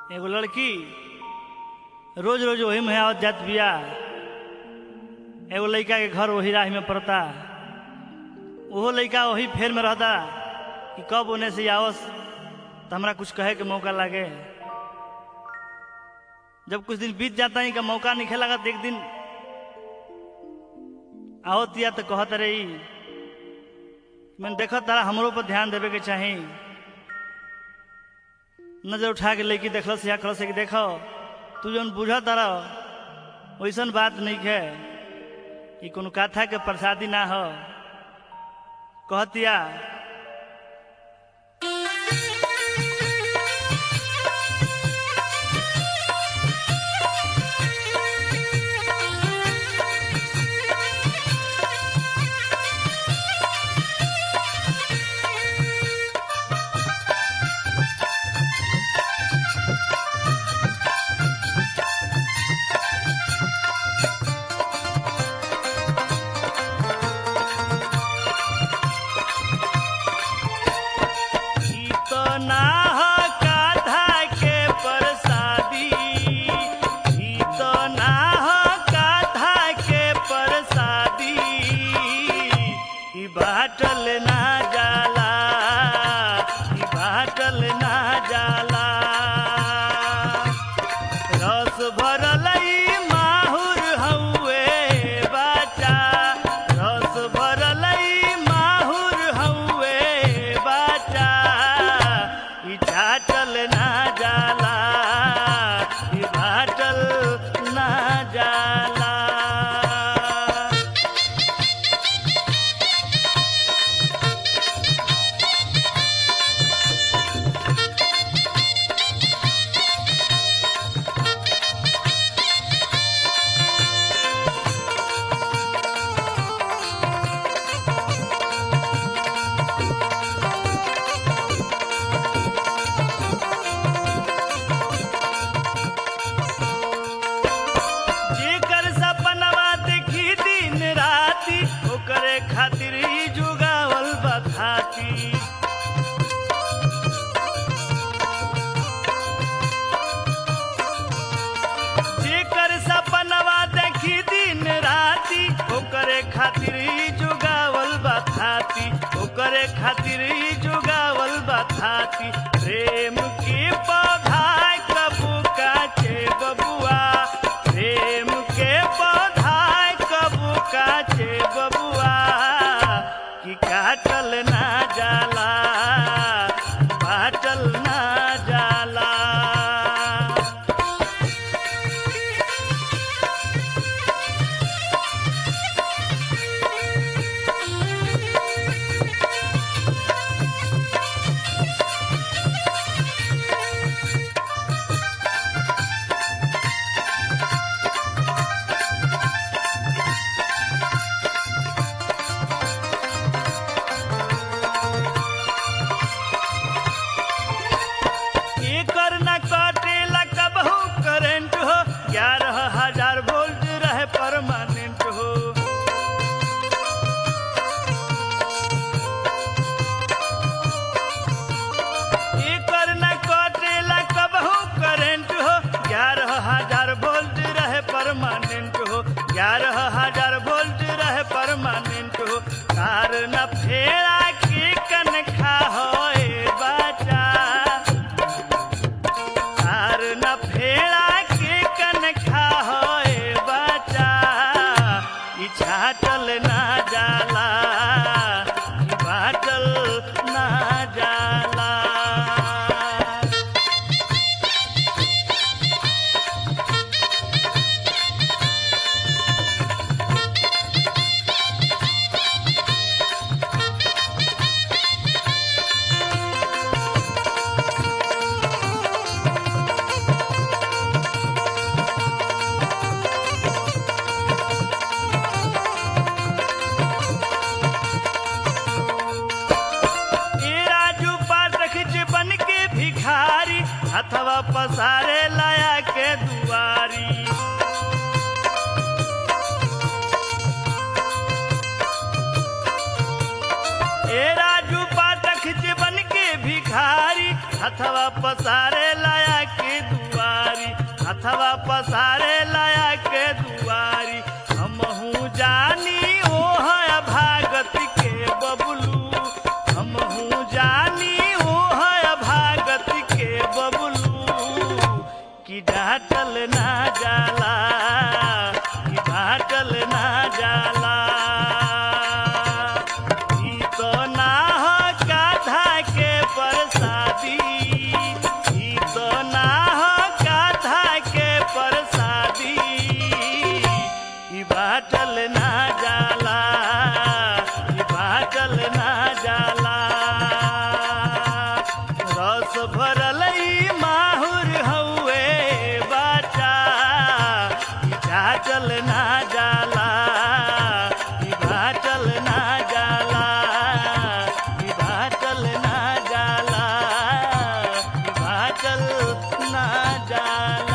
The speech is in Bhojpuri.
एगो लड़की रोज रोज वही में आवत जात बिया एगो लड़का के घर वही राह में पड़ता ओहो लड़का वही फेर में रहता कि कब ओने से आवस तो हमरा कुछ कहे के मौका लागे जब कुछ दिन बीत जाता ही का मौका नहीं खेला एक दिन आवत या तो कहत रही मैंने देखो तारा हमरो पर ध्यान देवे के चाही नजर उठा के लड़की देखल से या कहल से कि देखो तू जौन बुझ तारा वैसन बात नहीं है कि कोनो कथा के प्रसादी ना हो कहतिया ई तो ना हो काधा के प्रसादी ई तो ना हो काधा के प्रसादी ई बाटल ना जाला ई बाटल ना जाला रस भरल ई माहुर हउए बाचा रस भरल ई माहुर हउए बाचा ई चाटल ना जाला ई बाटल ना जाला जेकर सपनवा देखी दिन राती ओकरे खातिर ही जुगावल बखाती जेकर सपनवा देखी दिन राती ओकरे खातिर ही जुगावल बखाती ओकरे खातिर ही जुगावल बखाती प्रेम के पौधा कबू काचे बबुआ प्रेम के पौधा कबू काचे बबुआ कि काटल ना जाला बाटल ना जाला एकर न कटेला कबहू करंट हो ग्यारह हजार वोल्ट रहे परमानेंट हो एकर न कटेला कबहू करंट हो ग्यारह हजार वोल्ट रहे परमानेंट हो ग्यारह हजार वोल्ट रहे परमानेंट हो तार न फेरा के कनखा हो बाचा तार न फेरा के कनखा होए बचा ई छाटल ना जाला ई बाटल ना जाला ए राजू पाठक जे बन के भिखारी हथवा पसारे लाया के दुआरी ए राजू पाठक जे बन के भिखारी हथवा पसारे लाया के दुआरी बादल ना जाला